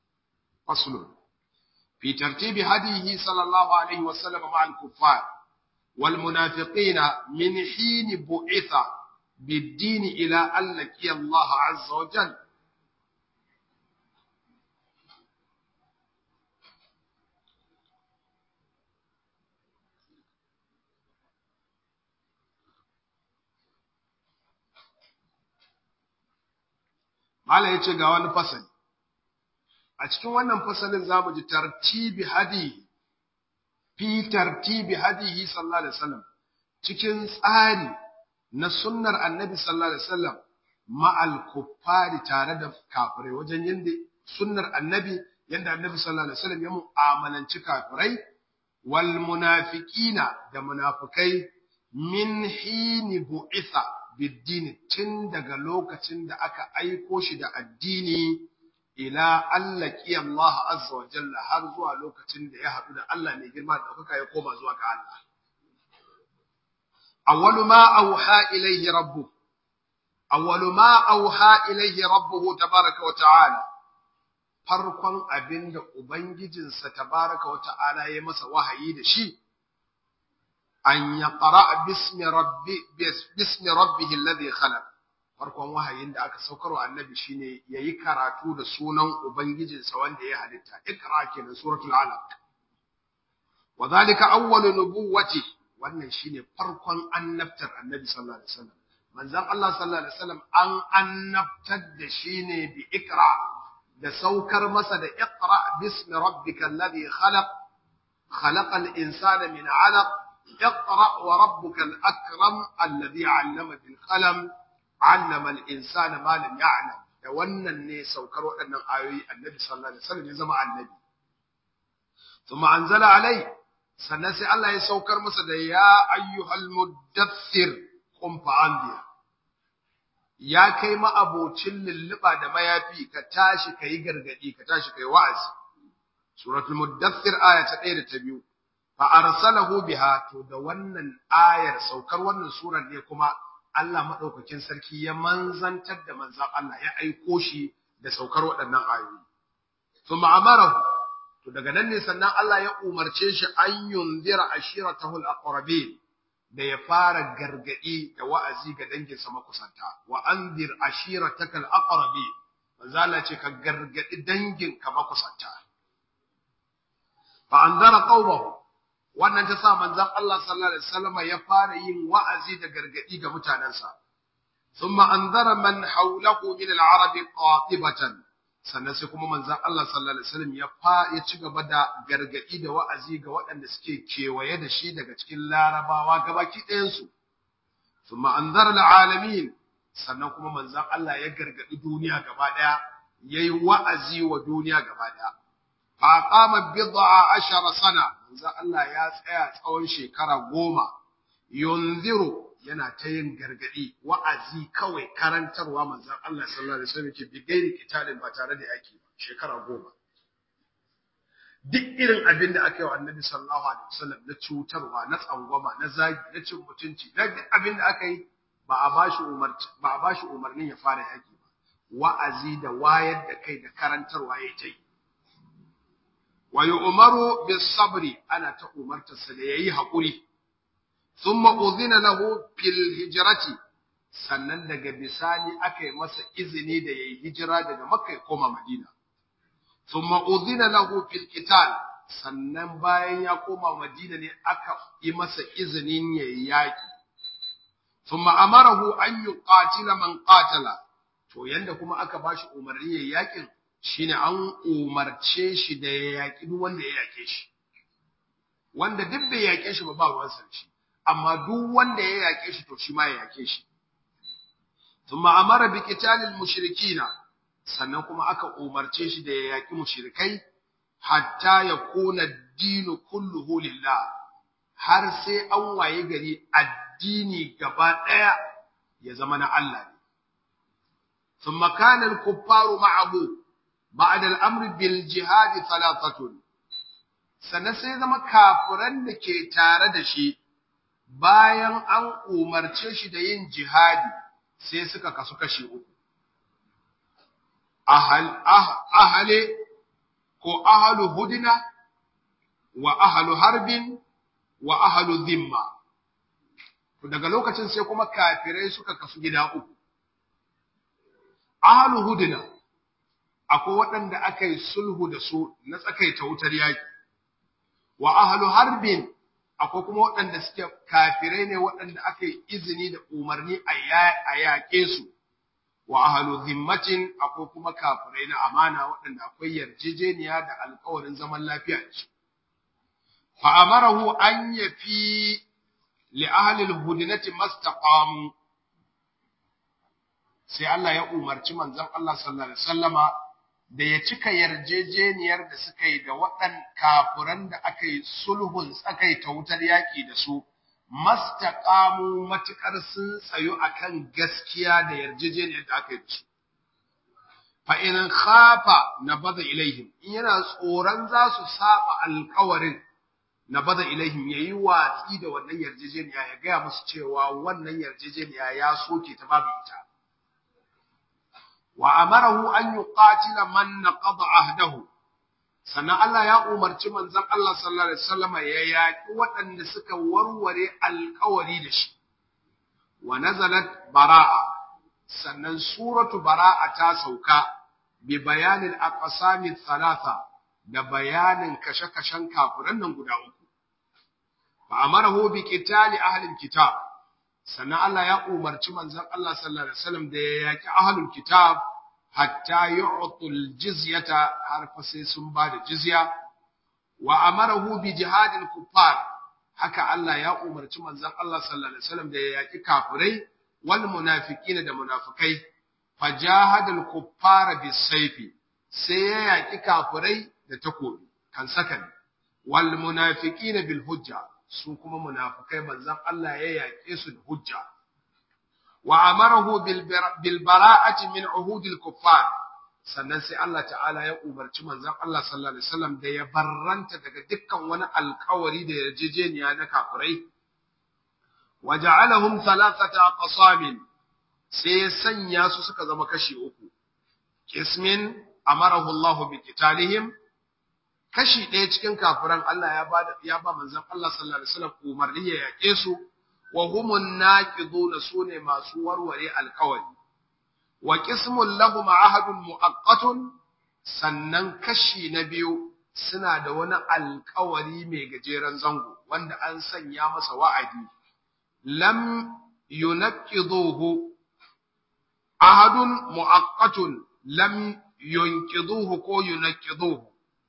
faslun fi tartibi hadihi sallallahu alaihi wasallam ma al-kuffar wal munafiqina min hin bu'itha bid-din ila an laqiya Allah azza wa jalla Mala ya ce ga wani fasali. A cikin wannan fasalin za mu ji tartibi hadi, fi tartibi hadihi sallallahu Alaihi wasallam cikin tsari na sunnar annabi sallallahu Alaihi wasallam ma'al kuffari tare da kafirai wajen yadda sunnar annabi yadda annabi sallallahu Alaihi wasallam ya mu'amalanci kafirai wal munafiqina da munafikai min hini bu'itha biddini tun daga lokacin da aka aiko shi da addini ila allaki Allah azza wa jalla har zuwa lokacin da ya haɗu da Allah mai girma da ɗaukaka ya koma zuwa ga Allah awwalu ma auha ilayhi rabbuh awwalu ma auha ilayhi rabbuhu tabaraka wa ta'ala farkon abinda ubangijinsa tabaraka wa ta'ala ya masa wahayi da shi an yaqra bismi rabbi bismi rabbihi alladhi khalaq farkon wahayin da aka saukarwa annabi shine yayi karatu da sunan ubangijinsa wanda ya halitta ikra kenan suratul alaq wadhalika awwalu nubuwwati wannan shine farkon annabtar annabi sallallahu alaihi wasallam manzon Allah sallallahu alaihi wasallam an annabtar da shi ne bi ikra da saukar masa da iqra bismi rabbikal ladhi khalaq khalaqal insana min 'alaq iqra wa rabbukal akram alladhi 'allama bil qalam 'allama al insana ma lam ya'lam da wannan ne saukar waɗannan ayoyi annabi sallallahu alaihi wasallam ya zama annabi thumma anzala alai sannan sai Allah ya saukar masa da ya ayyuhal muddathir qum fa'anzir ya kai ma'abocin lulluɓa da mayafi ka tashi ka yi gargaɗi ka tashi ka yi wa'azi suratul muddathir aya ta ɗaya da ta biyu fa arsalahu biha to da wannan ayar saukar wannan surar ne kuma Allah madaukakin sarki ya manzantar da manzan Allah ya aiko shi da saukar waɗannan ayoyi thumma amarahu to daga nan ne sannan Allah ya umarce shi an yunzira ashiratahu al-aqrabin da ya fara gargadi da wa'azi ga danginsa makusanta wa anzir ashirataka al-aqrabi manzala ce ka gargadi danginka makusanta fa anzara qaumahu wannan ta sa manzon Allah sallallahu alaihi wasallam ya fara yin wa'azi da gargadi ga mutanansa thumma anzara man hawlahu min al-arabi qatibatan sannan sai kuma manzon Allah sallallahu alaihi wasallam ya fa ya ci gaba da gargadi da wa'azi ga waɗanda suke kewaye da shi daga cikin larabawa gabaki ɗayan su thumma anzara alalamin sannan kuma manzon Allah ya gargadi duniya gaba ɗaya yayi wa'azi wa duniya gaba ɗaya fa qama bid'a ashara sana manzon Allah ya tsaya tsawon shekara goma yunziru yana ta yin gargadi wa'azi kawai karantarwa manzon Allah sallallahu alaihi wasallam ke bigairi kitalin ba tare da yaki ba shekara goma duk irin abin da aka yi wa annabi sallallahu alaihi wasallam na cutarwa na tsangwama na zagi na cin mutunci na duk abin da aka yi ba a bashi umarci ba a bashi umarnin ya fara yaki ba wa'azi da wayar da kai da karantarwa ya ta yi wa yu'maru bis sabri ana ta umartarsa da yayi haƙuri ثم أذن له في الهجرة sannan daga bisani aka yi masa izini da yayi hijira daga Makka ya koma Madina thumma udhina lahu fil qital sannan bayan ya koma Madina ne aka yi masa izinin yayi yaki thumma amarahu an yuqatila man qatala to yanda kuma aka bashi umarni yayi yakin shine an umarce shi da ya yaki duk wanda ya yake shi wanda duk bai yake shi ba ba ruwan sarki amma duk wanda ya yake shi to shi ma ya yake shi thumma amara bi qitalil mushrikina sannan kuma aka umarce shi da ya yaki mushrikai hatta yakuna ad-din kulluhu lillah har sai an waye gari addini gaba daya ya zama na Allah ne thumma kana al-kuffaru ma'ahu ba'da al-amri bil jihad thalathatun sannan sai zama kafiran da ke tare da shi bayan an umarce shi da yin jihadi sai suka kasu kashi uku ahal ahale ko ahalu hudina wa ahalu harbin wa ahalu zimma to daga lokacin sai kuma kafirai suka kasu gida uku ahalu hudina akwai waɗanda aka yi sulhu da su na tsakaita wutar yaki wa ahalu harbin akwai kuma waɗanda suke kafirai ne waɗanda aka yi izini da umarni a yaƙe su wa ahlu zimmatin akwai kuma kafirai na amana waɗanda akwai yarjejeniya da alƙawarin zaman lafiya da su fa amarahu an yafi li ahli al-hudnati mastaqamu sai Allah ya umarci manzon Allah sallallahu alaihi wasallama da ya cika yarjejeniyar da suka yi da waɗan kafiran da aka yi sulhun aka ta wutar yaƙi da su, mastaqamu matuƙar sun tsayo akan gaskiya da yarjejeniyar da aka yi da su. fa in khafa nabada ilaihim in yana tsoron za su saba alƙawarin nabada ilaihim yayi watsi da wannan yarjejeniya ya gaya musu cewa wannan yarjejeniya ya soke ta babu ita wa amarahu an yuqatila man naqada ahdahu sannan Allah ya umarci manzon Allah sallallahu alaihi wasallam ya yaki waɗanda suka warware alƙawari da shi wa nazalat bara'a sannan suratu bara'a ta sauka bi bayanin aqsami thalatha da bayanin kashe-kashen kafiran nan guda uku fa amarahu bi qitali ahli kitab sannan Allah ya umarci manzon Allah sallallahu alaihi wasallam da ya yaki ahlul kitab hatta yu'tul jizyata har fa sai sun ba da jizya wa amarahu bi jihadil kuffar haka Allah ya umarci manzon Allah sallallahu alaihi wasallam da ya yaki kafirai wal munafiqina da munafikai fajahadal kuffara bisayfi sai ya yaki kafirai da takobi kan sakan wal munafiqina bil hujja su kuma munafikai manzon Allah ya yake su da hujja wa amarahu bil bara'ati min uhudil kuffar sannan sai Allah ta'ala ya umarci manzon Allah sallallahu alaihi wasallam da ya barranta daga dukkan wani alkawari da yarjejeniya na kafirai waja'alahum thalathata qasamin sai ya sanya su suka zama kashi uku kismin amarahu Allah bi qitalihim kashi ɗaya cikin kafiran Allah ya ba ya ba manzon Allah sallallahu alaihi wasallam umarni ya yake su wa humun naqiduna sune masu warware alkawari wa qismun lahum ahadun muaqqatun sannan kashi na biyu suna da wani alkawari mai gajeren zango wanda an sanya masa wa'adi lam yunqiduhu ahadun muaqqatun lam yunqiduhu ko yunqiduhu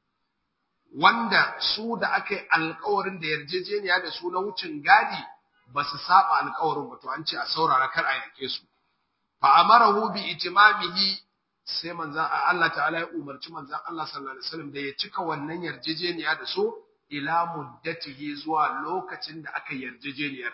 wanda su da aka yi alkawarin da yarjejeniya da su na wucin gadi ba su saba alkawarin ba to an ce a saurara kar a yake su fa amarahu bi itimamihi sai manzon Allah ta'ala ya umarci manzon Allah sallallahu alaihi wasallam da ya cika wannan yarjejeniya da su ila muddatihi zuwa lokacin da aka yarjejeniyar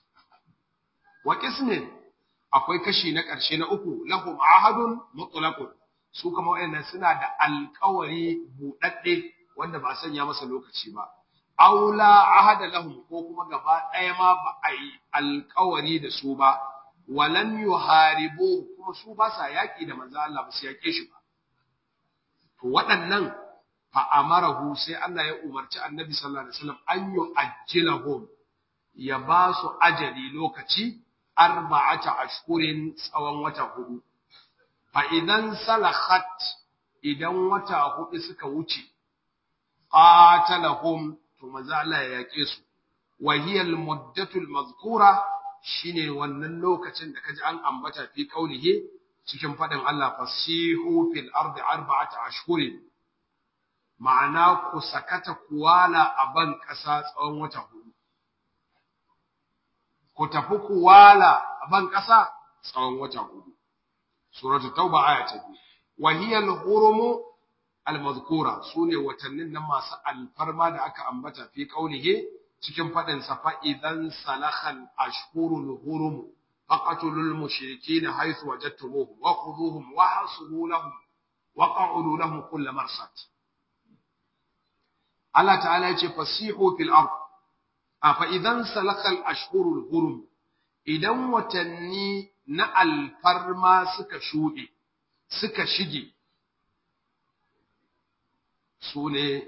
wa qismin akwai kashi na ƙarshe na uku lahum ahadun mutlaqun su kuma wayannan suna da alƙawari buɗaɗɗe wanda ba sanya masa lokaci ba aula ahada lahum ko kuma gaba ɗaya ma ba a yi alƙawari da su ba walam yuharibu kuma su ba sa yaƙi da manzo Allah ba su yaƙe shi ba to waɗannan fa amarahu sai Allah ya umarci Annabi sallallahu alaihi wasallam an yu'ajjilahum ya ba su ajali lokaci arba'ata ashkurin tsawon wata hudu fa idan salakhat idan wata hudu suka wuce qatalahum to manzo Allah ya yake su wa hiya al-muddatu al-mazkura shine wannan lokacin da kaji an ambata fi kaulihi cikin fadin Allah fasihu fil ardi arba'ata ashhurin ma'ana ku sakata kuwala a ban kasa tsawon wata hudu ku tafi kuwala a ban kasa tsawon wata hudu suratul tauba aya ta 2 wa hiya al-hurumu al-mazkura sune watannin nan masu alfarma da aka ambata fi kaulihi cikin fadin sa fa idan salakhal ashhurul hurum faqatulul mushrikeena haythu wajadtumuhum wa khudhuhum wa hasulu lahum wa qa'udu lahum kull marsad Allah ta'ala yace fasihu fil ard a fa idan salakhal ashhurul hurum idan watanni na alfarma suka shuɗe suka shige su ne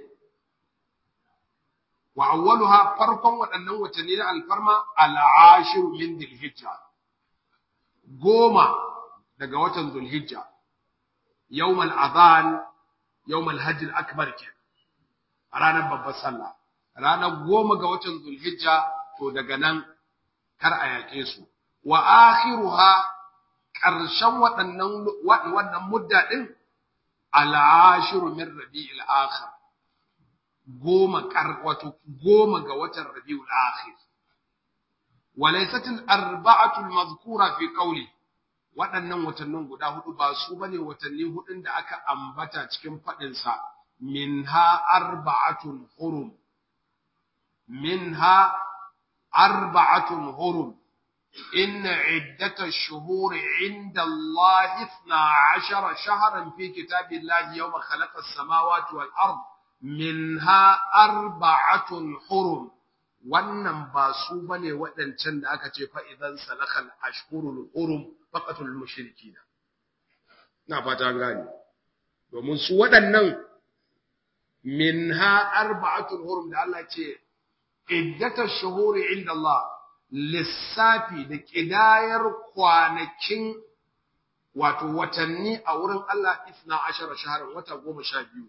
wa awwaluha farkon waɗannan watanni na alfarma al'ashir min dhilhijja goma daga watan dhulhijja yawmal adhan yawmal hajj al-akbar ke ranar babbar sallah ranar goma ga watan dhulhijja to daga nan kar a yake su wa akhiruha ƙarshen waɗannan wannan mudda din al'ashir min rabi'il akhir goma kar wato goma ga watan rabiul akhir walaysat al arba'atu al mazkura fi qawli waɗannan watannin guda hudu ba su bane watanni hudun da aka ambata cikin fadin sa minha arba'atun hurum minha arba'atun hurum inna iddatash shuhuri inda Allah 12 shahran fi kitabillahi yawma khalaqa as-samawati wal ard minha arba'atun hurum wannan ba su bane waɗancan da aka ce fa idan salakal ashhurul hurum faqatul mushrikin na fata gani domin su waɗannan minha arba'atul hurum da Allah ce iddatash shuhuri inda Allah lissafi da kidayar kwanakin wato watanni a wurin Allah isna ashara shaharar wata goma sha biyu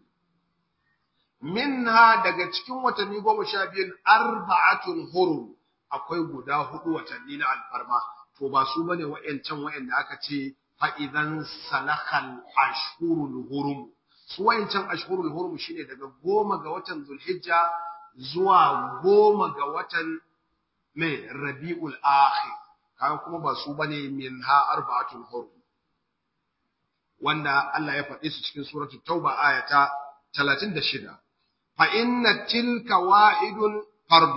minha daga cikin watanni goma sha biyun arba'atun hurum akwai guda hudu watanni na alfarma to ba su bane wa'yancan wa'yanda aka ce fa'idan salakal ashhurul hurum su wa'yancan ashhurul hurum shine daga goma ga watan zulhijja zuwa goma ga watan mai rabi'ul akhir kaga kuma ba su bane minha arba'atun hurum wanda Allah ya faɗi su cikin suratul tauba ayata 36 فإن تلك واحد فرد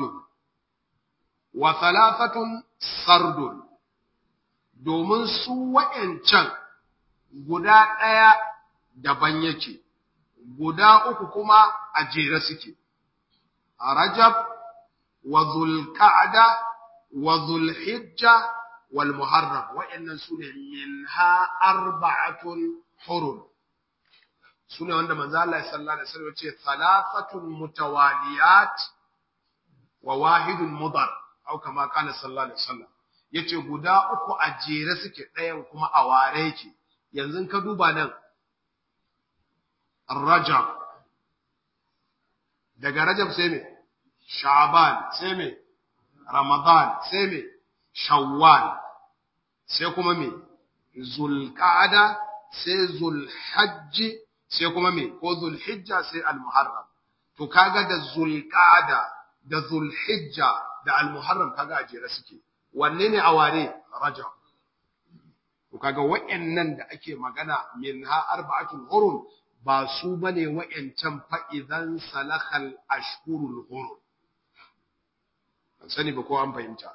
وثلاثة سرد domin su wa'yancan guda ɗaya daban yake, guda uku kuma a jere suke, a Rajab wa Zulka'ada wa Zulhijja wal Muharram wa'yannan su ne min ha arba'atun hurum. sune wanda manzo Allah sallallahu alaihi wasallam yace thalathatun mutawaliyat wa wahidun mudar au kama kana sallallahu alaihi wasallam yace guda uku a jere suke ɗayan kuma a ware yake yanzu ka duba nan Rajab daga Rajab sai me Sha'ban sai me Ramadan sai me Shawwal sai kuma me Zulqa'ada sai Zulhajji sai kuma me ko zulhijja sai almuharram to kaga da zulqa'da da zulhijja da almuharram kaga a jere suke wanne ne a ware rajab to kaga wayannan da ake magana minha arba'atul hurum ba su bane wayancan fa idan salakal ashhurul hurum an sani ba ko an fahimta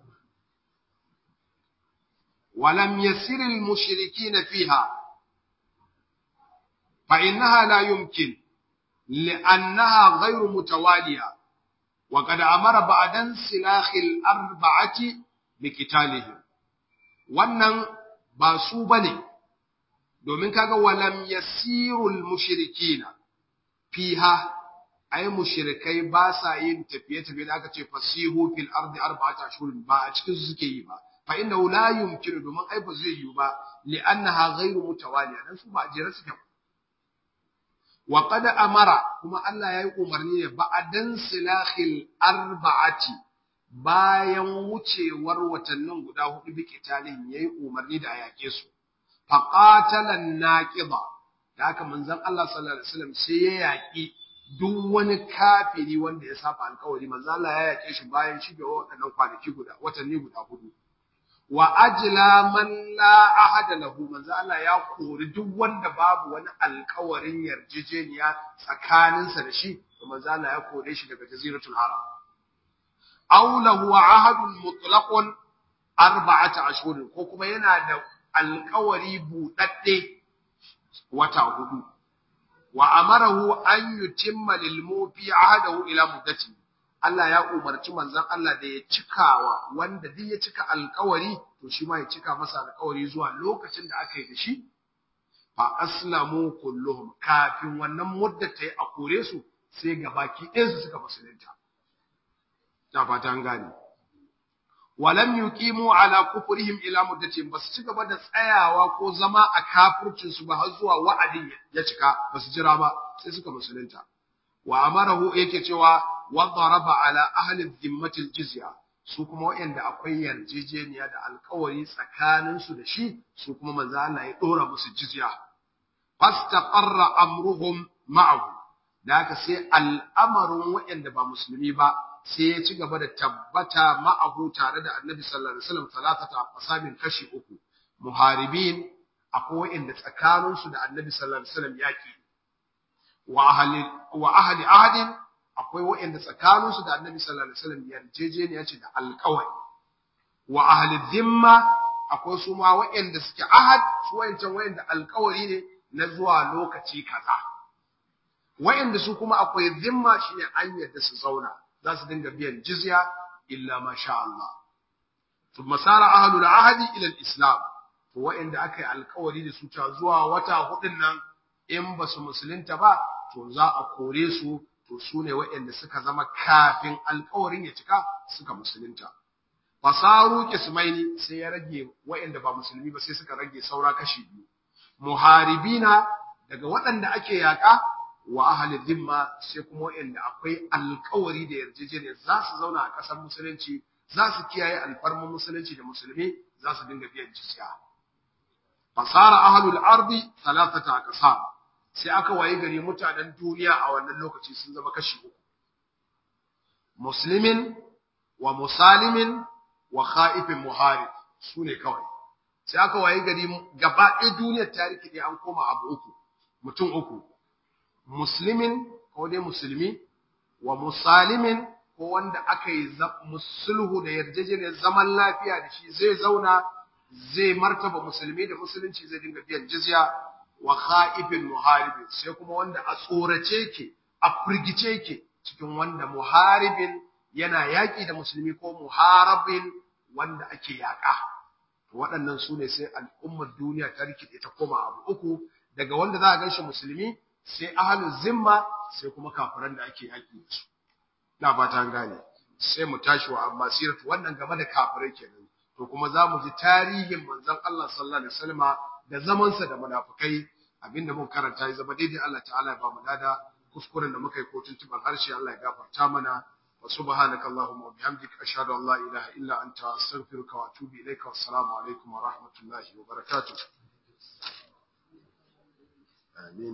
ولم يسر المشركين فيها فإنها لا يمكن لأنها غير متوالية وقد أمر بعد انسلاخ الأربعة بقتالهم wannan ba su bane domin kaga walam yasirul mushrikina fiha ay mushrikai ba sa yin tafiye tafiye da aka ce fasihu fil ardi arba'ata ashhurin ba a cikin su suke yi ba fa inna la yumkinu domin ai ba zai yi ba li annaha ghayru mutawaliya dan su ba a jere suke ba wa qad amara kuma Allah yayi umarni ne ba'dan silahil arba'ati bayan wucewar watannin guda hudu bi kitalin yayi umarni da ayake su fa qatalan naqida da haka manzon Allah sallallahu alaihi wasallam sai ya yaki duk wani kafiri wanda ya saba alƙawari manzon Allah ya yake shi bayan shigewa waɗannan kwanaki guda watanni guda hudu wa ajla man la ahada lahu manzo Allah ya kori duk wanda babu wani alƙawarin yarjejeniya tsakaninsa da shi to manzo Allah ya kore shi daga jaziratul arab aw lahu ahadun mutlaqun arba'ata ashhur ko kuma yana da alƙawari budadde wata hudu wa amarahu an yutimma lil mufi ahadahu ila muddati Allah ya umarci manzon Allah da ya cikawa wanda duk ya cika alkawari to shi ma ya cika masa alkawari zuwa lokacin da aka yi da shi fa aslamu kulluhum kafin wannan mudda ta yi a kore su sai gabaki ɗayan su suka musulunta ta fata an gane walam yuqimu ala kufrihim ila muddatin basu ci gaba da tsayawa ko zama a kafircin su ba har zuwa wa'adin ya cika basu jira ba sai suka musulunta wa amarahu yake cewa wa daraba ala ahli dhimmati aljizya su kuma wayanda akwai yarjejeniya da alkawari tsakanin su da shi su kuma manzo Allah ya dora musu jizya fastaqarra amruhum ma'ahu da haka sai al'amarin wayanda ba musulmi ba sai ya ci gaba da tabbata ma'ahu tare da Annabi sallallahu alaihi wasallam talatata asamin kashi uku muharibin akwai wayanda tsakanin su da Annabi sallallahu alaihi wasallam yaki wa ahli wa ahli ahadin akwai waɗanda tsakaninsu da annabi sallallahu alaihi wasallam yarjejeniya ce da alƙawari wa ahli dhimma akwai su ma waɗanda suke ahad su wayancan wayanda alƙawari ne na zuwa lokaci kaza wayanda su kuma akwai dhimma shine an yadda su zauna za su dinga biyan jizya illa ma sha Allah thumma sara ahlul ahdi ila al-islam to wayanda aka yi alƙawari da su ta zuwa wata hudun nan in ba su musulunta ba to za a kore su to su ne wayanda suka zama kafin alƙawarin ya cika suka musulunta fasaru kismaini sai ya rage waɗanda ba musulmi ba sai suka rage saura kashi biyu muharibina daga waɗanda ake yaƙa wa ahli dhimma sai kuma waɗanda akwai alƙawari da yarjejeniya za su zauna a ƙasar musulunci za su kiyaye alfarman musulunci da musulmi za su dinga biyan jizya fasara ahlul ardi thalathata aqsam sai aka wayi gari mutanen duniya a wannan lokaci sun zama kashi uku muslimin wa musalimin wa kha'ifin muharib su ne kawai sai aka waye gari gaba ɗaya duniyar tarihi ne an koma abu uku mutum uku muslimin ko dai musulmi wa musalimin ko wanda aka yi musulhu da yarjejeniyar zaman lafiya da shi zai zauna zai martaba musulmi da musulunci zai dinga biyan jizya wa kha'ifin muharibin sai kuma wanda a tsorace ke a firgice ke cikin wanda muharibin yana yaƙi da musulmi ko muharabin wanda ake yaƙa waɗannan su ne sai al'ummar duniya ta rikide ta koma abu uku daga wanda za a ganshi musulmi sai ahalu zimma sai kuma kafiran da ake yaƙi da su na ba ta gane sai mu tashi wa amma siratu wannan game da kafirai kenan to kuma za mu ji tarihin manzon Allah sallallahu alaihi wasallama da zamansa da munafikai abinda mun karanta ya zama daidai Allah ta'ala ya ba mu lada kuskuren da muka yi ko tuntuban harshe Allah ya gafarta mana وسبحانك اللهم وبحمدك أشهد أن لا إله إلا أنت أستغفرك وأتوب إليك والسلام عليكم ورحمة الله وبركاته آمين